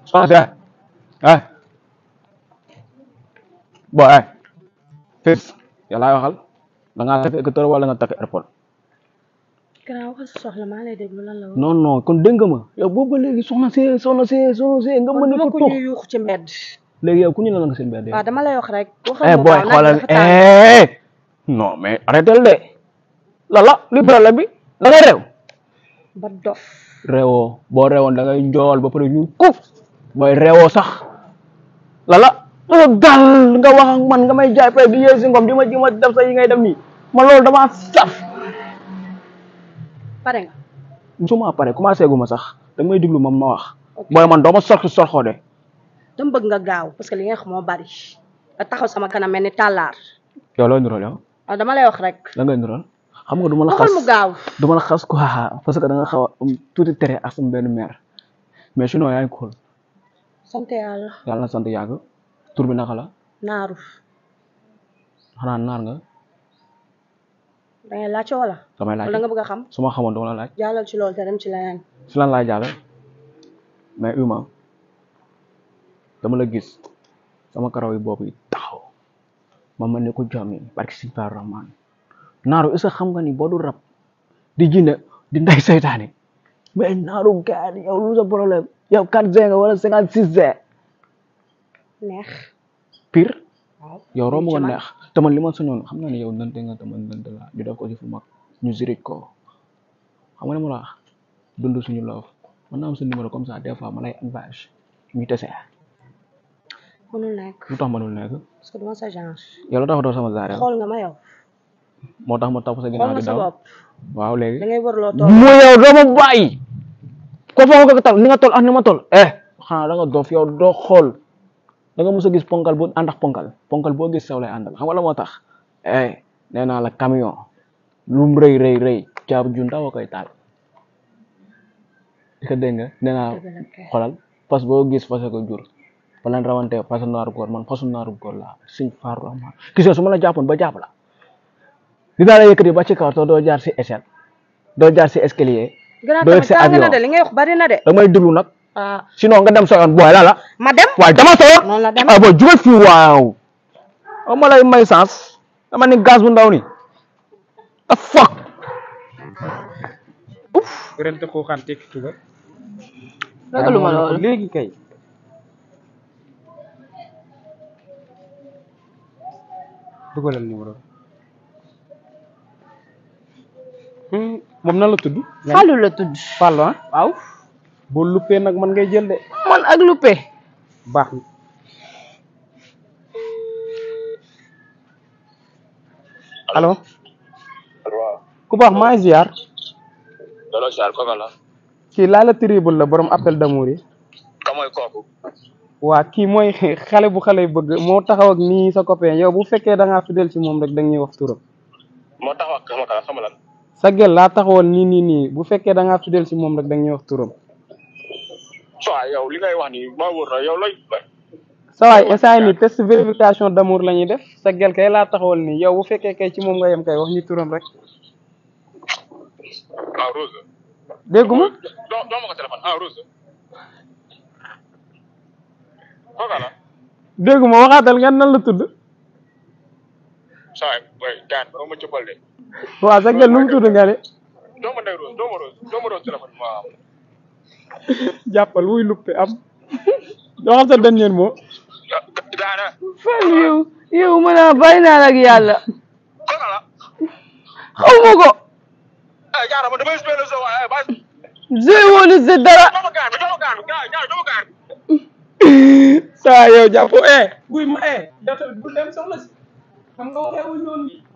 soxna si eh eh boo eh fis yow laay waxal da ngaa takk écouteur wala nga takk airpod Grand waxal sa soxla maa lay déglu lan la woon. non non kon dégg nga ma yow boobu ba léegi soxna si soxna si soxna si nga mën man a dama ko ko tox ñuy yuuxu ci mbedd. léegi yow ku ñu la nga seen mbedd waaw dama lay wax rek. waxal eh mu booy gaaw naaj xoolal dafa tàng. eh non mais arrêté de lala li problème bi da ngay réew ba dof. réewoo boo réewoon da ngay njool ba pare ñu kuf mooy réewoo sax lala dafa gal nga wax ak man nga may jaay pay di yee si ngom di ma di ma def sa yi ngay def nii man loolu dama saf pare nga. musuma pare commencé gu ma sax da may diglu moom ma wax booy man doo ma sorti sorxoo de dama bëgg nga gaaw parce que li nga xam moo bari. nga taxaw sama kanam mel ni tàllaar. yow looy nural yow waaw dama lay wax rek. da ngay nural xam nga du ma la waxal xas mu gaaw. du ma la xas quoi parce que da nga xaw a am tuuti tere ak sama benn mère mais sinon yaa ngi cool sant yàlla. yàlla na sant yàgg tur bi naka la naaru. xanaa naar nga da ngay laajte wala. damay laaj wala nga bëgg a xam. su ma xamoon dama la laaj jàllal ci loolu te dem ci leneen. si lan laay jàll mais uma dama la gis sama karaw yi boobu yi taxaw ma mel ni ko jommi barki si par rahman naaru est-ce que xam nga ni boo du rab di jinne di nday seytaane mais naaru gaan yow lu sa problème yow 4 G nga wala 56 G neex. pire waaw. yow romb nga ci man. neex te man li ma sañoon xam naa ne yow nante nga te man nante la ñu def ko ci fu mag ñu zirit ko xam nga ne ma la wax dund suñu loof mën naa am sa numéro comme ça des fois ma lay advise ñu tese mënul nekk. lu tax mënul nekk parce que duma sa genre. yow la tax doo sama zaare xool nga ma yow. moo tax ma topp sa xool ginnaaw nga di sa daw bopp. waaw da léegi ngay wër loo toog. mu yow doo ma bàyyi ko foog nga ko tal ni nga tol ak ni ma tol eh xanaa da nga dof yow doo xool da nga mës a gis ponkal bu ànd ak ponkal ponkal boo gis sew lay àndal xam nga la moo tax eh nee naa la camion lum rëy rëy rëy jaabu ju ndaw a koy taal di ko dégg nga nee naa Dëgg la kay. xoolal fas boo gis fas ko jur ba leen rawante fasu naaru góor man fasu naaru góor laa suñ faaru rahman gis nga su ma la jàppoon ba jàpp la dinaa la yëkkati ba ci kaw te doo jaar si échelle doo jaar si escalier gannaaw doo yegg tamit si tàng na avion de li ngay wax bari na de. da may déglu nag ah sinon nga dem sa yoon booy la la ma dem. waaye dama sa yoon noonu la dem. ah booy jugal fii waaw o ma lay may sens dama ni gaz bu ndaw ni a fuck rente ko xam tekki tuga ragaluma loolu. léegi kay dugalal numéro Hmm, moom nan la tudd Fallou la tudd. Fallou ah waaw. boo luppee nag man ngay jël de man ak Lupe. baax na allo waaw ku baax maa ngi ziar dalo siyaar kooka la kii laa la tribul la borom appel d'amour yi ka mooy kooku waa kii mooy xale bu xale yi bëgg moo taxaw ak nii sa copain yow bu fekkee da ngaa fidèle ci moom rek da ñuy wax turam moo tax wax xama ka xama lan sa gel laa taxawal nii nii nii bu fekkee da ngaa fidèle ci moom rek da ñuy wax turam so yow li ngay wax ni maa wóor na yow lay sa waay instant nii test vérification d'amour la ñuy def sa gel kay laa taxawal nii yow bu fekkee kay ci moom nga yem kay wax ñu turam rek ah Rose dégguma doo doo ma ko téléphone ah Rose kooka la dégguma waxaatal nga nan la tudd so way gaan doo ma jëppal de waaw sa gel nu mu tudd nga ne doo ma ndey Rose doo ma Rose doo ma Rose téléphone waaw jàppal wuy luppe am waxal sa dernier mot gaana Fallou yow yow mën naa bàyyi naa la ak yàlla. kooka la xaw ma ko. eh gaana ma damay spéle so waaye ba Zé woonu si dara. doo ma gaan doo ma gaan gaan doo ma gaan saa yow jàpp eh buy ma eh yow tamit bu dem soxla si xam nga waxee wuñ noonu